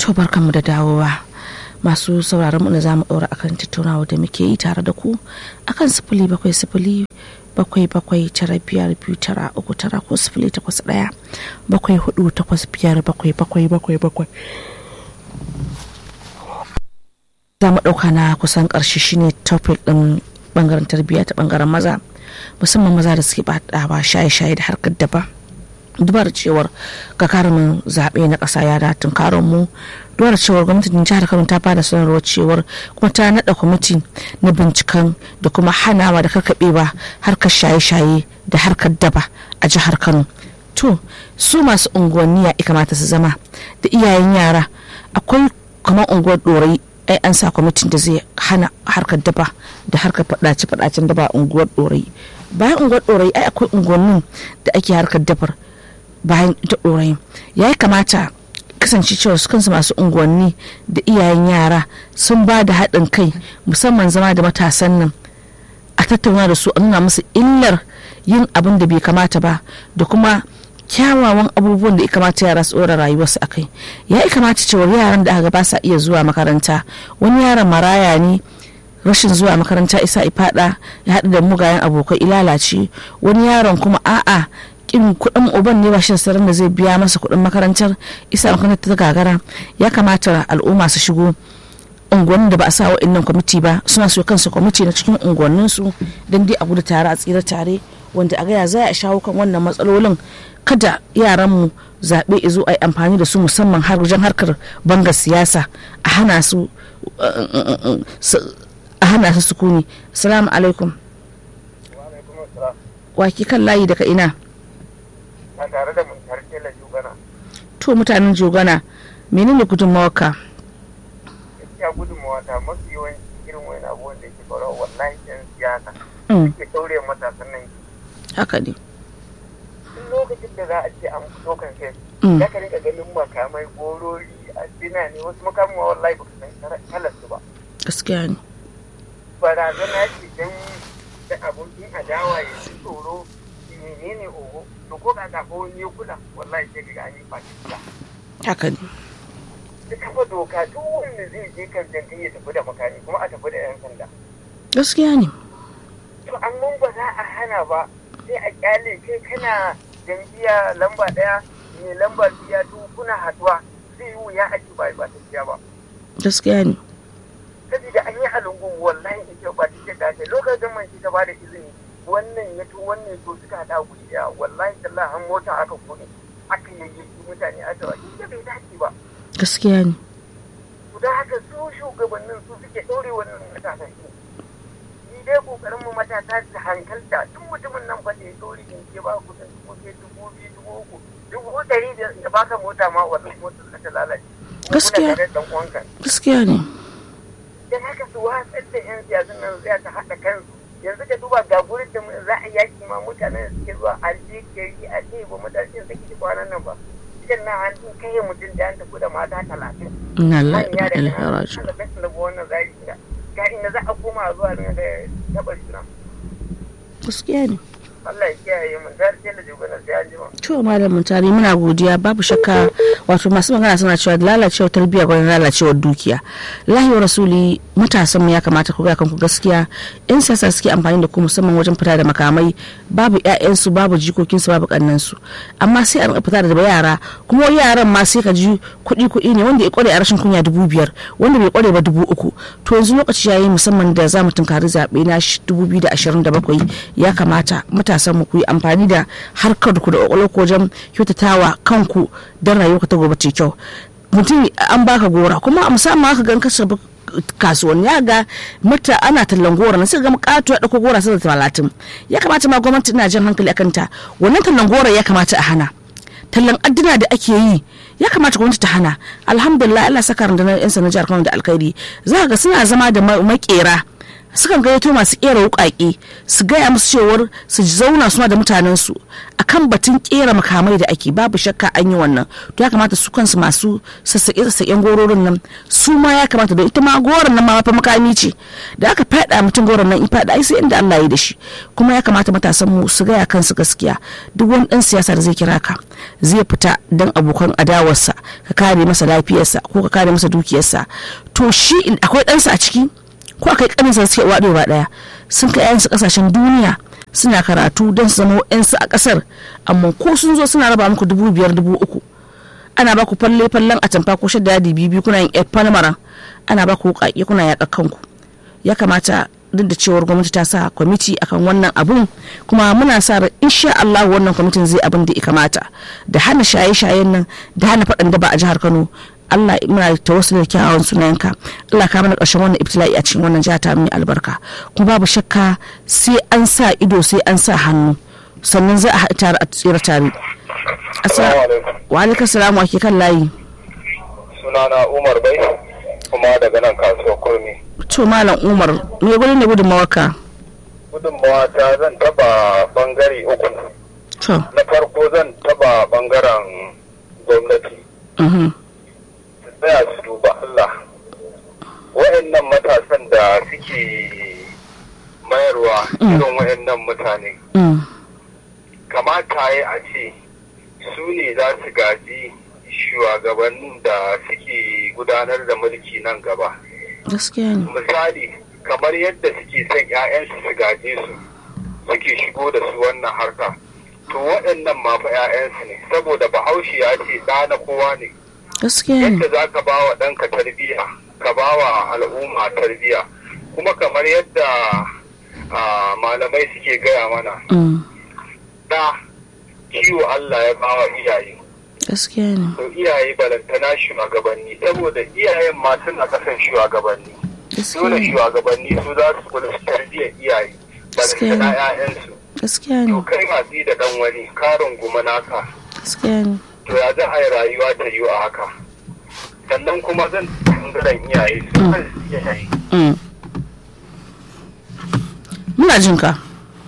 to barkanmu da dawowa masu sauraron mu da za mu ɗora akan tattaunawa da muke yi tare da ku akan sifili bakwai sifili bakwai bakwai tara biyar biyu tara uku tara ko sifili takwas ɗaya bakwai hudu takwas biyar bakwai bakwai bakwai bakwai za mu ɗauka na kusan ƙarshe shine topic ɗin ɓangaren tarbiyya ta ɓangaren maza musamman maza da suke ɓatawa shaye-shaye da harkar daba dubar cewar gagarumin zaɓe na ƙasa ya datun karon mu dubar cewar gwamnatin jihar kano ta bada sanarwar cewar kuma ta naɗa kwamiti na binciken da kuma hanawa da karkaɓewa harkar shaye-shaye da harkar daba a jihar kano to su masu unguwanni ya kamata su zama da iyayen yara akwai kamar unguwar ɗorai ai an sa kwamitin da zai hana harkar daba da harkar faɗace-faɗacen daba a unguwar ɗorai bayan unguwar ɗorai ai akwai unguwannin da ake harkar dabar bayan ita ɗorayin ya kamata kasance cewa su kansu masu unguwanni da iyayen yara sun ba da haɗin kai musamman zama da matasan nan a tattauna da su a nuna musu illar yin abin da bai kamata ba da kuma kyawawan abubuwan da ya kamata yara su ɗora rayuwarsu a kai ya kamata cewa yaran da aka ba sa iya zuwa makaranta wani yaron maraya ne rashin zuwa makaranta isa ifada ya haɗu da mugayen abokai ilalace wani yaron kuma a'a kin kuɗin uban ne ba shi da da zai biya masa kuɗin makarantar isa makarantar ta gagara ya kamata al'umma su shigo unguwannin da ba a sa wa'annan kwamiti ba suna so kansu kwamiti na cikin unguwannin su don dai a gudu tare a tsira tare wanda a gaya za a shawo kan wannan matsalolin kada yaran mu zaɓe izo a yi amfani da su musamman har wajen harkar banga siyasa a hana su a hana su sukuni salamu alaikum waki kan layi daga ina a tare da mun tarke la jugana to mutanen jogana menene gudunmawarka gaskiya gudunmawa ta mafi yawanci irin wani abubuwan da ke faruwa wallahi yan siyasa Mm, ke daure matasan nan haka ne duk lokacin da za a ce an fito kan kai Mm. ya ka rika ganin makamai gorori addina ne wasu makamin wallahi ba ka san kalar su ba gaskiya ne barazana ce dan da abokin adawa ya ji tsoro menene oho to ko ka ko wani ya kula wallahi sai ga an yi fashi haka ne ta kafa doka duk wanda zai je kan jankai ya tafi da makami kuma a tafi da yan sanda gaskiya ne to amma ba za a hana ba sai a kyale kai kana jam'iyya lamba daya mai lamba biya to kuna haduwa zai yi wuya a ci ba ba ta ba gaskiya ne saboda an yi halungun wallahi da kyau ba ta ce dace lokacin man ta ba da izini wannan ya to wannan ya to suka hada guri daya wallahi tallahi an mota aka kone aka yayyaki mutane a tawa ita bai dace ba gaskiya ne to da haka su shugabannin su suke ɗore wannan matasan shi ni dai kokarin mu matasa su hankalta duk mutumin nan fa da ya ɗore in ke ba ku san dubu ke dubu biyu dubu uku dubu ɗari da ya baka mota ma wallahi motar ka ta lalace Gaskiya. kuna tare da ɗan uwanka gaskiya ne dan haka su watsar da yan siyasan nan zai ta haɗa kansu yanzu ka duba ga gurin da za a yaki ma mutanen da suke zuwa a je gari a ce ba mutane da suke kwanan nan ba cikin nan an kai mutum da an tafi da mata talatin ina la manya da ilaha kana raju da kasu da wannan zari da ga inda za a koma zuwa ne da tabar suna gaskiya ne Allah ya kiyaye mun dar ce da juganar sai an jima to malamin tare muna godiya babu shakka wato masu magana suna cewa lalacewar tarbiyya gwani lalacewar dukiya lahi wa rasuli matasan mu ya kamata ku ga kanku gaskiya yan siyasa suke amfani da ku musamman wajen fita da makamai babu ƴaƴansu babu jikokinsu babu kannansu amma sai a rinka fita da yara kuma yaran ma sai ka ji kuɗi kuɗi ne wanda ya kware a rashin kunya dubu biyar wanda bai kware ba dubu uku to yanzu lokaci yayi musamman da za mu tunkari zaɓe na dubu biyu da ashirin da bakwai ya kamata matasan mu ku yi amfani da harkar ku da ƙwaƙwalwar ku wajen kyautatawa kanku don rayuwa ta gobe ce kyau mutum an baka gora kuma a musamman aka gan kasa kasuwanni ya ga mata ana tallan gora na sai ga kato ya dauko gora sai da talatin ya kamata ma gwamnati ina jan hankali akan ta wannan tallan gora ya kamata a hana tallan adduna da ake yi ya kamata gwamnati ta hana alhamdulillah Allah saka rundunar yan sanar jihar Kano da alkhairi za ga suna zama da ma- makera sukan gayyato masu kera wukake su gaya musu cewar su zauna suna da mutanen su akan batun kera makamai da ake babu shakka an yi wannan to ya kamata su kansu masu sassaƙe sassaƙen gororin nan su ma ya kamata don ita ma goron nan ma fa makami ce da aka faɗa mutum goron nan in faɗa ai sai inda Allah ya da shi kuma ya kamata matasan mu su gaya kansu gaskiya duk wani dan siyasa da zai kira ka zai fita dan abokan adawarsa ka kare masa lafiyarsa ko ka kare masa dukiyarsa to shi akwai ɗansa a ciki ko akai kaninsa da suke waɗo ba ɗaya sun kai yayansu ƙasashen duniya suna karatu don su zama wa'yansu a ƙasar amma ko sun zo suna raba muku dubu biyar dubu uku ana ba ku falle fallen a tamfa ko shadda yadi biyu kuna yin falmara ana ba ku wuƙaƙe kuna yaƙa kanku ya kamata duk da cewar gwamnati ta sa kwamiti akan wannan abun kuma muna sa ran insha Allah wannan kwamitin zai abin da ya kamata da hana shaye-shayen nan da hana faɗan da ba a jihar Kano Allah muna da tawassul da kyawawan sunayenka Allah ka mana ƙarshen wannan ibtila'i a cikin wannan jiha ta mai albarka kuma babu shakka sai an sa ido sai an sa hannu sannan za a haɗa tare a tsira tare wa alaikum salamu ake kan layi sunana Umar Bai kuma daga nan kasuwar kurmi to malam Umar me gudun da gudunmawarka gudunmawa ta zan taba bangare uku to na farko zan taba bangaren gwamnati mhm su tsaya su duba Allah wa'annan matasan da suke mayarwa irin wa'annan mutane mm kamata ya a ce su ne za su gaji shugabannin da suke gudanar da mulki nan gaba gaskiya ne misali kamar yadda suke son 'ya'yansu su gaje su suke shigo da su wannan harka to waɗannan ma fa 'ya'yansu ne saboda bahaushe ya ce ɗa na kowa ne gaskiya ne yadda za ka ba wa ɗanka tarbiyya ka ba wa al'umma tarbiyya kuma kamar yadda ah, malamai suke gaya mana mm da kiwo Allah ya ba wa iyaye gaskiya ne to iyaye balantana shugabanni saboda iyayen ma suna kasan shugabanni gaskiya dole ne shugabanni su za su kula su tarbiyyar iyaye Gaskiya balantana ne. 'ya'yansu gaskiya to ne kai masu da dan wani karin guma naka gaskiya ne to ya za a yi rayuwa ta yi a haka sannan kuma zan bangaren iyaye su kan iyaye mm muna jin ka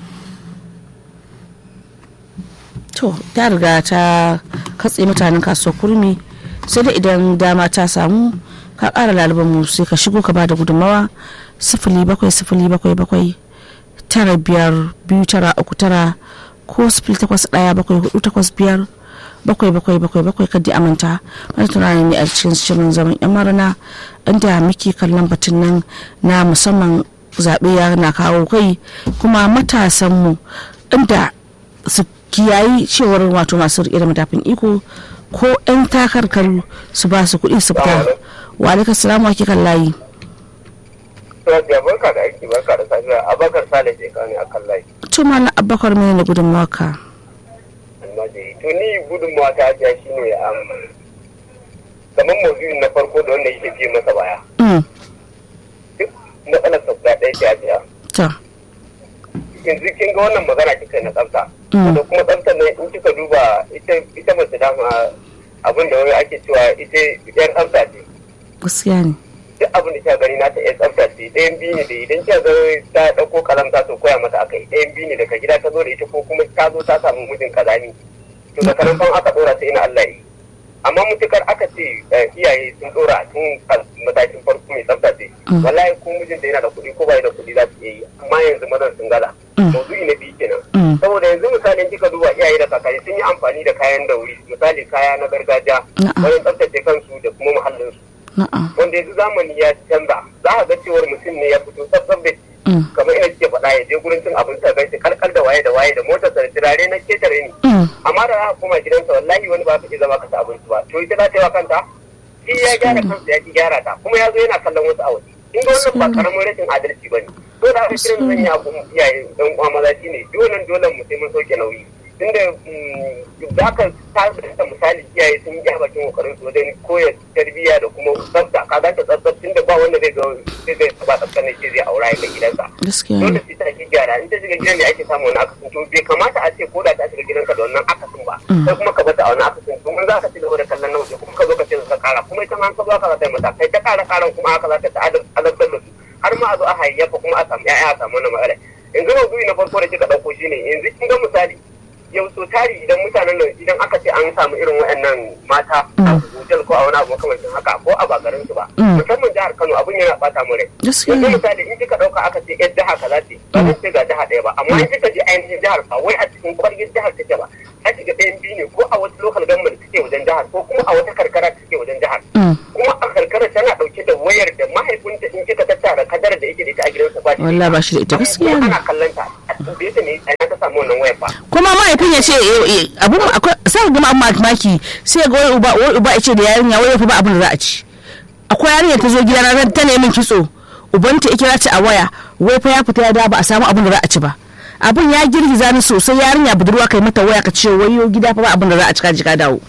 to ta riga ta katse mutanen kasuwar kurmi sai da idan dama ta samu ka ƙara laliban mu sai ka shigo ka bada gudunmawa sifili bakwai sifili bakwai bakwai tara biyar biyu tara uku tara ko sifili takwas ɗaya bakwai hudu takwas biyar bakwai bakwai bakwai bakwai kaddi amanta wani tunani ne a cikin shirin zaman yan marana inda muke kallon batun nan na musamman zaɓe ya na kawo kai kuma matasanmu inda su kiyayi cewar wato masu riƙe da matafin iko ko 'yan takarkaru su ba su kuɗi su fita wa alaikar salamu ake kan layi Sadiya barka da aiki barka da safiya Abakar Sale ke kane a kan layi. to malam abubakar mene ne gudunmawa ka Almajiri. To ni gudunmawa ta ajiya shi ne kamar maudu'in na farko da wanda yake biye masa baya. Mm, Duk matsalar sabga ɗaya ce ajiya. to Yanzu kin ga wannan magana kika na tsafta. Mm. Da kuma tsaftar nan in kika duba ita ita mace dama abin da wani ake cewa ita yan tsafta ce. gaskiya ne duk abin da kika gani na ta yan tsafta ce ɗayan biyu ne da idan kika ga ta ɗauko kalam ta to koya mata akai ɗayan biyu ne daga gida ta zo da ita ko kuma ta zo ta samu mijin kazani to da karan fan aka ɗora sai ina Allah yi amma mutukar aka ce eh, iyaye sun ɗora tun a matakin farko mai tsafta ce Mm. wallahi ko mijin da yana da kuɗi ko bai da kuɗi za su iya yi amma yanzu mazan sun gala Mm. maudu'i na biyu kenan Mm, saboda yanzu misalin kika duba iyaye da kakanni sun yi amfani da kayan dauri misali kaya na gargajiya Na'am. wajen tsaftace kansu da kuma muhallinsu na'am wanda yanzu zamani ya canza za a ga cewar mutum ne ya fito tsabtsab da Mm, kamar ina suke faɗa ya je gurin cin abinci a gaishe kalkal da waye da waye da motar sa da turare na ketare ni mm, amma da aka koma gidansa wallahi wani ba ka iya zama ka ci abinci ba to ita za ta yi wa kanta shi ya gyara kansa ya ki gyara ta kuma ya zo yana kallon wasu a waje in ga wannan ba karamin rashin adalci ba ne to da aka kiran zan yi abu iyaye dan uwa maza shi ne dole dole mu sai mun sauke nauyi tunda mm, da aka ta misali iyaye sun yi bakin kokarin su wajen koya tarbiyya da kuma tsafta ka ga ta tsafta tunda ba wanda zai ga zai zai ba tsafta ne sai zai aura ya kai gidansa gaskiya dole ne sai ta ake gyara in ta shiga gidan ne ake samu wani akasin to bai kamata a ce ko da ta shiga gidanka da wannan akasin ba sai kuma ka bata a wani akasin domin za ka ci gaba da kallon na waje kuma ka zo ka ce ka kara kuma ita ma an ka zo ka za ta yi mata kai ta kara karan kuma haka za ta ta azabtar da su har ma kuma a zo a hayayyafa kuma a samu ya'ya a samu wani matsala yanzu maudu'i na farko da kika ɗauko shine yanzu kin ga misali yau so tari idan mutanen nan idan aka ce an samu irin waɗannan mata a hotel ko a wani abu makamancin haka ko a bagarin su ba musamman jihar Kano abin yana bata mu rai yanzu misali in kika ɗauka aka ce yar jiha kaza ce ba zan ce ga jiha ɗaya ba amma in kika je ainihin jihar ba wai a cikin kwargin jihar take ba a shiga ɗayan biyu ne ko a wasu local government suke wajen jihar ko kuma a wata karkara suke wajen jihar kuma a karkara tana ɗauke da wayar da mahaifinta in kika tattara kadar da yake da ita a gidansa ba wallahi ba shi da ita gaskiya ne ana kallon ta a tambaye ta ne a ta samu wannan wayar ba kuma mahaifin ya ce abun akwai sai ga mamaki sai ga wai uba wai uba ya ce da yarinya wai fa ba abin da za a ci akwai yarinya ta zo gida na ta nemi kitso ubanta ya kira ta a waya wai fa ya fita ya da ba a samu abin da za a ci ba abin ya girgiza ni sosai yarinya budurwa kai mata waya ka ce wayo gida fa ba abin da za a ci ka ji ka dawo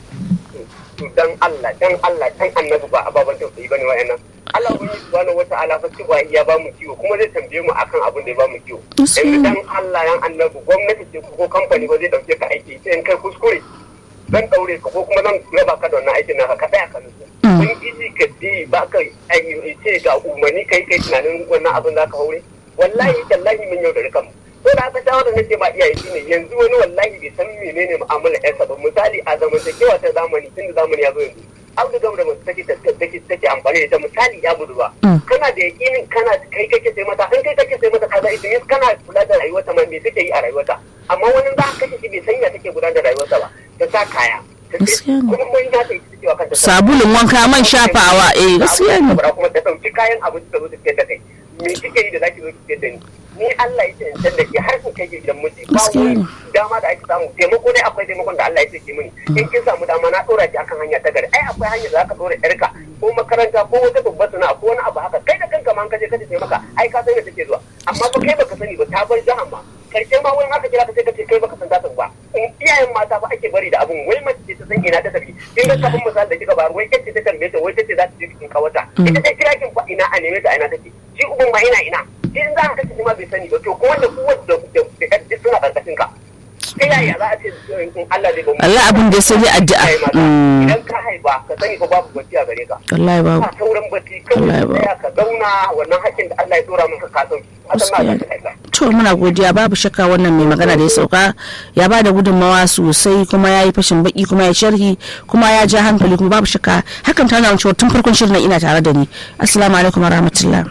dan Allah dan Allah dan annabi ba ababan tausayi bane wa'annan Allah wani subhanahu wata'ala fa cewa ya ba mu kiwo kuma zai tambaye mu akan abin da ya ba mu kiwo yanzu dan Allah yan annabi gwamnati ce ko kamfani ba zai dauke ka aiki sai in kai kuskure zan daure ka ko kuma zan raba ka da wannan aikin naka ka tsaya ka nutsu kun iji ka je ba ka ce ga umarni kai kai tunanin wannan abin za ka haure wallahi tallahi mun yau da kanmu ko da aka shawara nake ba iyaye shine yanzu wani wallahi bai san menene mu'amala yarsa ba misali a zamantakewa ta zamani tun da zamani ya zo yanzu abu da da mace take take take amfani da ita misali ya budu ba kana da yakinin kana kai kake sai mata in kai kake sai mata kaza ita yin kana kula da rayuwarta ma me take yi a rayuwarta amma wani za ka kashe shi bai sanya take gudanar da rayuwarta ba ta sa kaya kuma mun ya ta yi cewa kanta sabulun wanka man shafawa eh gaskiya ne kuma ta dauki kayan abinci ta zo ta fiye da kai me kike yi da zaki zo ki fiye da ni ni Allah ya ce in san da ke har kun kai gidan miji ba wani dama da ake samu taimako dai akwai taimakon da Allah ya ce ki mini in kin samu dama na dora ki akan hanya ta gari ai akwai hanya da zaka dora yarka ko makaranta ko wata babbar sana'a ko wani abu haka kai da kanka ma kaje kaje taimaka ai ka san da take zuwa amma ba kai baka sani ba ta bar jahan ma karshe ma wani haka kira ka sai ka ce kai baka san ta ba in iyayen mata ba ake bari da abun wai mace ce ta san ina ta tafi kin ga kafin misali da kika bayar wai kace ta tambaye ta wai tace za ta je bikin kawata ita ta kira kin fa ina a neme ta ina take shi uban ma ina ina in za ka kashe shi ma bai sani ba to kuma da kuwa da da da suna karkashin ka ta yaya za a ce in Allah zai ba mu Allah abin da ya sai addu'a idan ka haifa ka sani fa babu bacci a gare ka wallahi babu ba sauran bacci kawai tsaya ka zauna wannan hakkin da Allah ya dora maka ka sauki hakan na ka to muna godiya babu shakka wannan mai magana da ya sauka ya ba da gudunmawa sosai kuma ya yi fashin baki kuma ya sharhi kuma ya ja hankali kuma babu shakka hakan ta nuna cewa tun farkon shirin ina tare da ni assalamu alaikum warahmatullah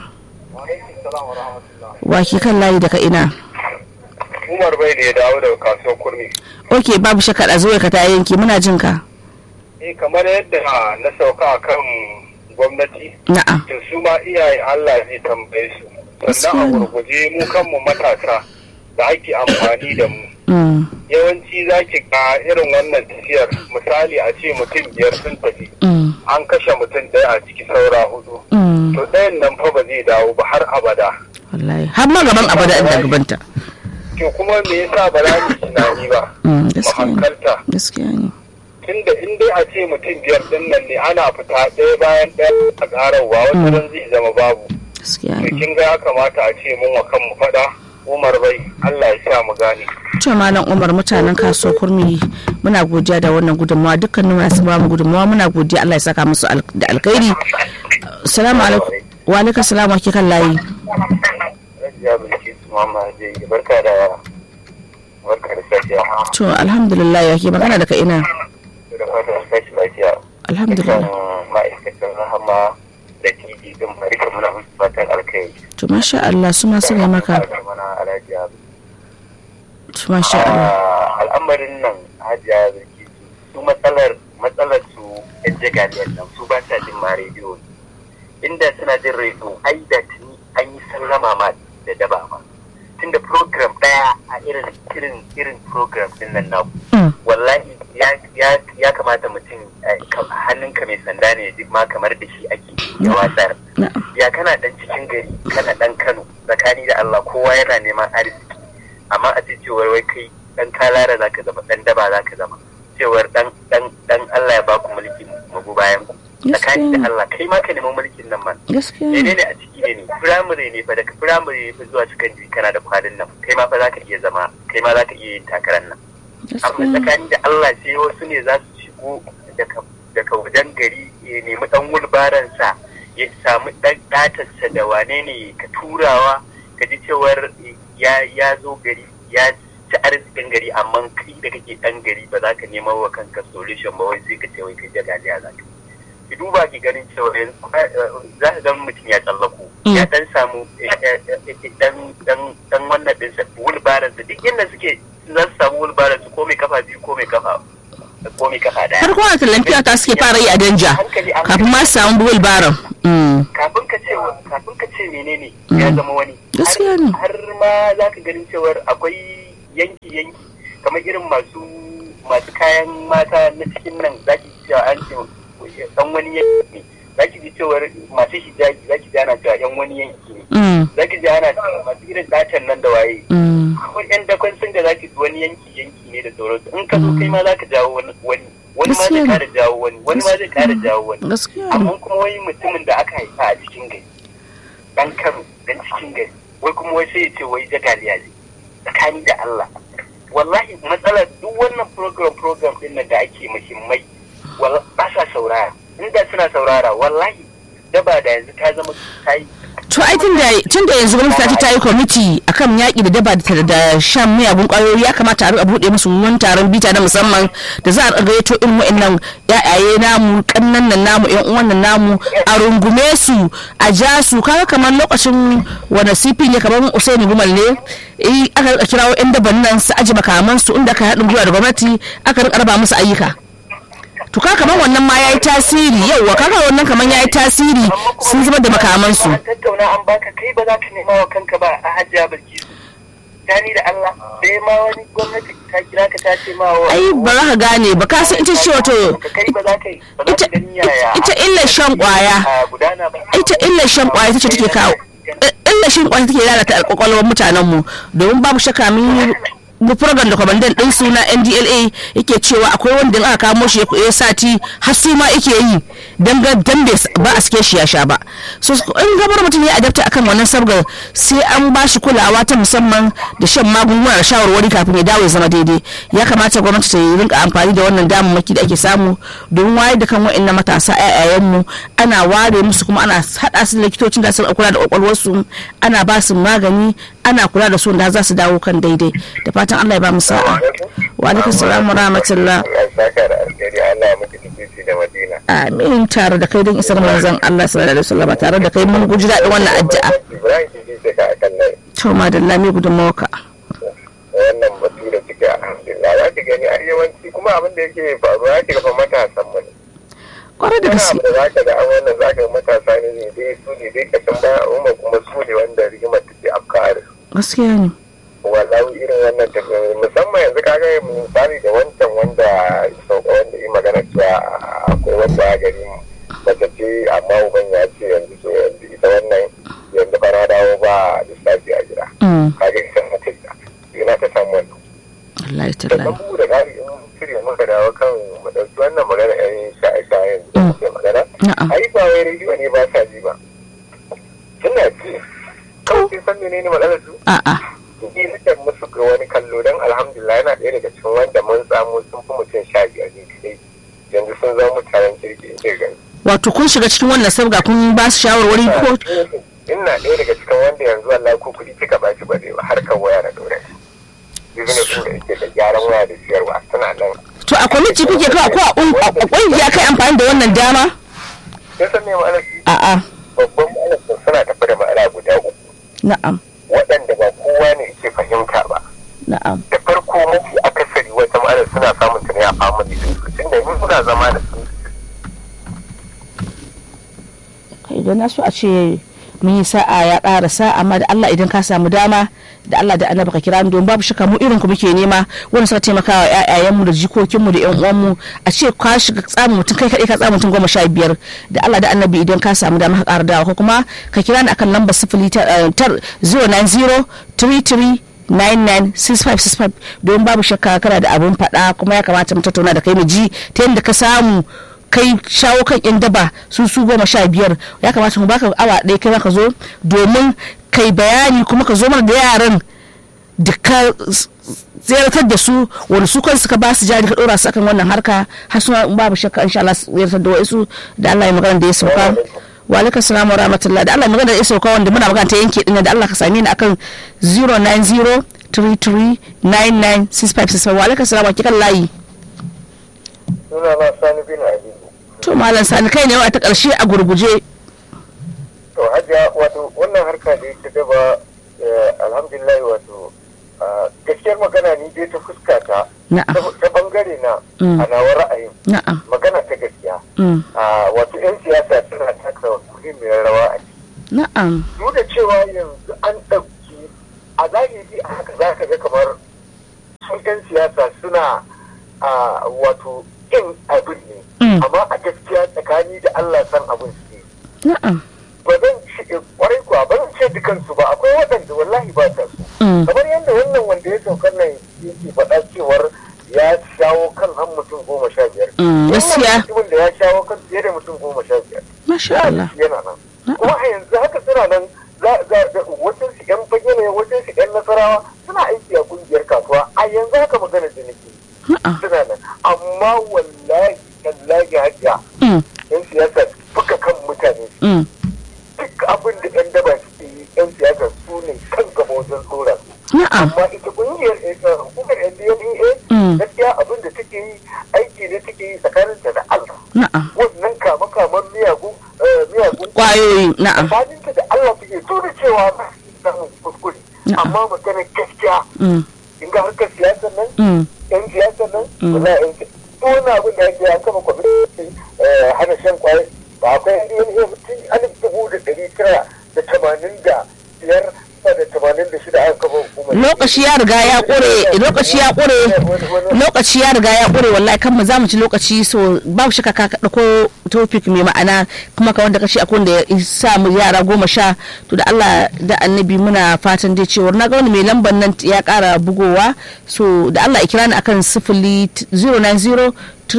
wa ke kan layi daga ina Umar bai ne ya dawo daga kasuwar kurmi. ok babu shakka da zuwa ka ta yanki muna jin ka Eh kamar yadda na sauka kan gwamnati. na'am To su ma iyaye Allah zai tambaye su. Sannan a gurguje mu kanmu matasa da ake amfani da mu. Mm, Yawanci za ki ga irin wannan tafiyar misali a ce mutum biyar sun tafi. mm, An kashe mutum ɗaya a ciki saura hudu. mm. To ɗayan nan fa ba zai dawo ba har abada. wallahi har ma gaban abada inda gabanta To kuma me yasa ba za mu tunani ba? Mm, Mu gaskiya ne hankalta. gaskiya ne tunda in dai a ce mutum biyar din nan ne ana fita ɗaya bayan ɗaya a ƙararwa wata ran zai zama babu gaskiya to ne kin ga ya kamata a ce mun wa kanmu faɗa umar bai Allah ya sa mu gane to malam umar mutanen kasuwar kurmi muna godiya da wannan gudunmawa dukkanin masu ba mu gudunmawa muna godiya Allah ya saka musu al- da alkhairi salamu alaikum wa alaikum salam wa ke kan layi Rajiya Bilkis Mama je barka da barka da safiya to alhamdulillah ya ke magana daga ina da fatan sashi lafiya alhamdulillah ma'aikatan rahama da tv din barka muna musu fatan alkai to masha Allah su ma suna maka mana alajiya to masha Allah al'amarin nan hajiya zaki su matsalar matsalar su yan jagaliyar nan su ba sa jin ma rediyo inda suna jin rediyo ai da tuni an yi sallama ma da daba ma tunda program daya a irin irin irin program din nan naku Mm, wallahi ya ya ya kamata mutum eh, ka- hannunka mai sanda ne duk ma kamar da shi ake ya watsar na'am ya kana dan cikin gari kana dan Kano tsakani da Allah kowa yana neman arziki amma a ce cewar wai kai dan kalara zaka zama dan daba zaka zama cewar dan dan dan Allah ya baku mulki magu bayan ku tsakani da Allah kai ma ka neman mulkin nan man gaskiya ne ne ne a ciki ne firamare ne fa daga firamare ne fa zuwa secondary kana da kwadin nan kai ma fa zaka iya zama kai ma zaka iya yin takarar nan amma gaskiya tsakani da Allah sai wasu ne za su shigo daga daga wajen gari ya nemi dan wulbaransa ya samu ɗan ɗatarsa da wane ne ka turawa ka ji cewar ya ya zo gari ya ci arzikin gari amma kai da kake ɗan gari ba za ka nema wa kanka solution ba wai sai ka ce wai kai jagaliya za ka ki duba ki ganin cewa za ka ga mutum ya tsallako ya dan samu dan dan dan wannan ɗinsa wulbaransa duk inda suke za su samu wulbaransa ko mai kafa biyu ko mai kafa ko mai kafa daya har kowane talamfiya ta suke fara yi a danja kafin ma su samu buwul baran kafin ka ce kafin ka ce menene ya zama wani gaskiya ne har ma za ka ganin cewar akwai yanki yanki kamar irin masu masu kayan mata na cikin nan za ki cewa an ce dan wani yanki ne za ki ji cewar masu hijabi za ki ji ana cewa yan wani yanki ne za ki ji ana cewa masu irin datan nan da waye akwai yan dakon sun da za ki ji wani yanki yanki ne da sauransu in ka zo kai ma za ka jawo wani wani ma zai kara jawo wani wani ma zai kara jawo wani amma kuma wani mutumin da aka haifa a cikin gari dan kano dan cikin gari wai kuma wai sai ya ce wai jagaliya ne tsakani da Allah wallahi matsalar duk wannan program program din nan da ake muhimmai ba sa saurara inda suna saurara wallahi daba da yanzu ta zama ta yi to ai tun da yanzu gwamnati ta yi kwamiti akan yaƙi da daba da shan miyagun ƙwayoyi ya kamata a riƙa buɗe musu wani taron bita na musamman da za a gayyato irin wa'annan yayaye namu kannan nan namu yan uwan nan namu a rungume su a ja su kaga kamar lokacin wani sifin ya kamar usaini gumal ne eh aka rika kirawo yan daban nan su aji makaman su inda aka haɗin gwiwa da gwamnati aka rika raba musu ayyuka to ka kamar wannan ma yayi tasiri yauwa kaga wannan kamar yayi tasiri sun zama da makaman su tattauna an baka kai ba za ka nema wa kanka ba a hajjiya bilkisu gani da Allah sai ma wani gwamnati ta kira ka ta ce ma wa ai ba za ka gane ba ka san ita ce wato kai ba za ka ba za ka gani yaya ita illa shan kwaya ita illa shan kwaya ita ce take kawo illa shan kwaya take lalata kwakwalwar mutanen mu domin babu shakka mun mu program da kwamandan din suna ndla yake cewa akwai wanda aka kamo shi ya sati har su ma yake yi dan ga dan ba a sike shi ya sha ba so in gabar mutum ya adapta akan wannan sabga sai an ba shi kulawa ta musamman da shan magunguna da shawarwari kafin ya dawo ya zama daidai ya kamata gwamnati ta rinka amfani da wannan damammaki da ake samu domin wayar da kan wa'annan matasa ƴaƴayen mu ana ware musu kuma ana hada su likitocin da su kula da kwakwalwarsu ana ba su magani ana kula da su da za su dawo kan daidai da fatan Allah ya ba mu sa'a wa alaikum salam wa rahmatullah amin tare da kai don isar manzon Allah sallallahu alaihi wasallam tare da kai mun guji daɗin wannan addu'a to madalla me gudunmawa ka wannan batu da suke alhamdulillah za ki gani a yawanci kuma abin da yake faruwa ya ga fa matasan mu ne kwarai da gaske da za ka ga an wannan za ka ga matasa ne ne dai su ne dai kashin baya umma kuma su ne wanda rigimar take afka a gaskiya ne wallahi irin wannan tafiya musamman yanzu ka ga misali da wancan wanda sauka wanda yi magana cewa akwai wanda ya gari mace ce amma uban ya ce yanzu so yanzu ita wannan yanzu fara dawo ba lissafi a gida ka ga ita mace ta ina ta samu wannan Allah ya sannan talla bugu da ƙari in shirya muka dawo kan mu ɗauki wannan magana yan shaye-shayen da muke magana na'am ai ba wai rediyo ne ba sa ji ba suna ji kawai sun san menene matsalar su a'a ni nake musu ga wani kallo don alhamdulillah yana ɗaya daga cikin wanda mun samu sun fi mutum sha biyar ne kadai yanzu sun zama mutanen kirki in ce gani wato kun shiga cikin wannan sabga kun ba su shawarwari ko ina ɗaya daga cikin wanda yanzu Allah ko kuɗi kika ba shi ba zai ba harkar waya na ɗora shi business da yake da gyaran waya da siyarwa suna nan to a kwamiti kuke kawai ko a ƙun- a ƙungiya kai amfani da wannan dama sai san me ma'anar su a'a babban ma'anar su suna tafi da ma'ana guda uku na'am waɗanda ba kowa ne yake fahimta ba na'am da farko mafi akasari wata ma'anar suna samun ta ne a family din su tunda mun suna zama da su idan na so a ce mun yi sa'a ya ƙara sa'a amma da Allah idan ka samu dama da Allah da annabi ka kira ni don babu shakka mu irin ku muke nema wanda suka taimaka wa ƴaƴayenmu da jikokinmu da ƴan uwanmu a ce ka shiga tsamin mutum kai kaɗai ka tsamin mutum goma sha biyar da Allah da annabi idan ka samu dama ka ƙara dawa ko kuma ka kira ni akan lambar sifili ta zero nine zero three three 996565 don babu shakka kana da abun faɗa kuma ya kamata mu tattauna da kai mu ji ta yadda ka samu kai shawo kan yan daba su su goma sha biyar ya kamata mu baka awa ɗaya kai ka zo domin kai bayani kuma ka zo mana da yaran da ka ziyartar da su wani su kan suka ba su jari ka ɗora su akan wannan harka har suna babu shakka insha Allah ziyartar da wasu da Allah ya magana da ya sauka wa alaikum salam wa rahmatullah da Allah magana da iso kawai wanda muna magana ta yanke din da Allah ka same ni akan 09033996565 wa alaikum salam wa kikan layi suna na sani bin habibu to malam sani kai ne wa ta karshe a gurguje to hajiya wato wannan harka da ta gaba alhamdulillah wato gaskiyar magana ni dai ta fuska ta na'am ta bangare na Mm. a nawa ra'ayin na'am magana ta gaskiya mm, wato 'yan siyasa suna taka muhimmiyar rawa a ciki na'am duk da cewa yanzu an ɗauki a zahiri a haka za ka ga kamar sun 'yan siyasa suna a, wato kin abin ne Mm. amma a gaskiya tsakani da Allah san abin su ne na'am ba zan ce kwarai kuwa ba zan ce dukansu ba akwai waɗanda wallahi ba ta su Mm. kamar yadda wannan wanda ya saukar nan yake faɗa cewar ya shawo kan han mutum goma sha biyar Mm, gaskiya. Wannan mutumin da ya shawo kan fiye da mutum goma sha biyar masha Allah yana nan kuma a yanzu haka suna nan za za za wajen su yan fage ne wajen su yan nasarawa suna aiki a kungiyar kasuwa a yanzu haka magana da nake na'am suna nan amma wallahi tallahi hajiya mm, yan siyasa buga kan mutane mm, duk abin da yan daba suke yi yan siyasa su ne kan gaba wajen tsora su na'am amma ita kungiyar eh, hukumar NDLEA Mm. gaskiya abin da take yi aiki ne take yi tsakaninta da Allah na'am wannan kama kaman miyagun eh, miyagun kwayoyi na'am tsakaninta da Allah take so da cewa ba su samun kuskure Na'am. amma maganar gaskiya mm, in ga harkar siyasar nan mm, yan siyasar nan Mm. ba za a yanke wani abin da ake an kama kwamitin eh, hana shan kwaye ba akwai DNA mutum alif dubu da ɗari tara da tamanin da biyar ba da tamanin da shida aka kafa hukumar lokaci ya riga ya kure lokaci ya kure lokaci ya riga ya kure wallahi kan mu za mu ci lokaci so babu shakka ka dauko topic mai ma'ana kuma ka wanda kace akwai da ya sa mu yara goma sha to da Allah da annabi muna fatan dai cewa na ga wani mai lambar nan ya kara bugowa so da Allah ya kira ni akan sifili 090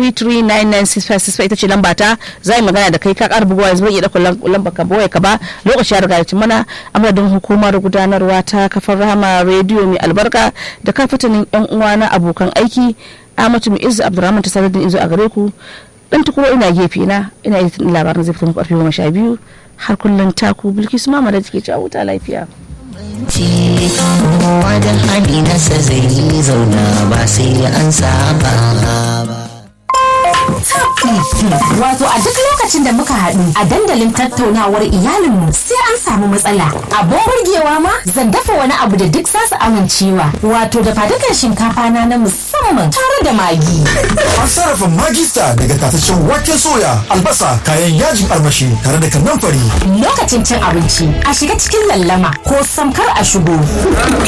33996565 ita ce lamba ta za yi magana da kai ka ƙara bugawa yanzu bai iya ɗaukar lamba ka bawai ka ba lokaci ya riga ya ci mana amadadin hukumar gudanarwa ta kafar rama rediyo mai albarka da kafatanin yan uwa na abokan aiki Ahmadu Mu'izzu Abdulrahman ta sanar da izo a gare ku dan tukuro ina gefe na ina yi labarin zai fito muku karfe goma sha biyu har kullum taku Bilkisu Mama da take ci a huta lafiya. kowa da hali nasa zai zauna ba sai an saba ba Wato a duk lokacin da muka haɗu a dandalin tattaunawar iyalinmu sai an samu matsala. Abin burgewa ma zan dafa wani abu da duk za su amincewa. Wato da fadukan shinkafa na na musamman tare da magi. An sarrafa magista daga tataccen waken soya, albasa, kayan yajin armashi tare da kannan fari. Lokacin cin abinci a shiga cikin lallama ko samkar a shigo.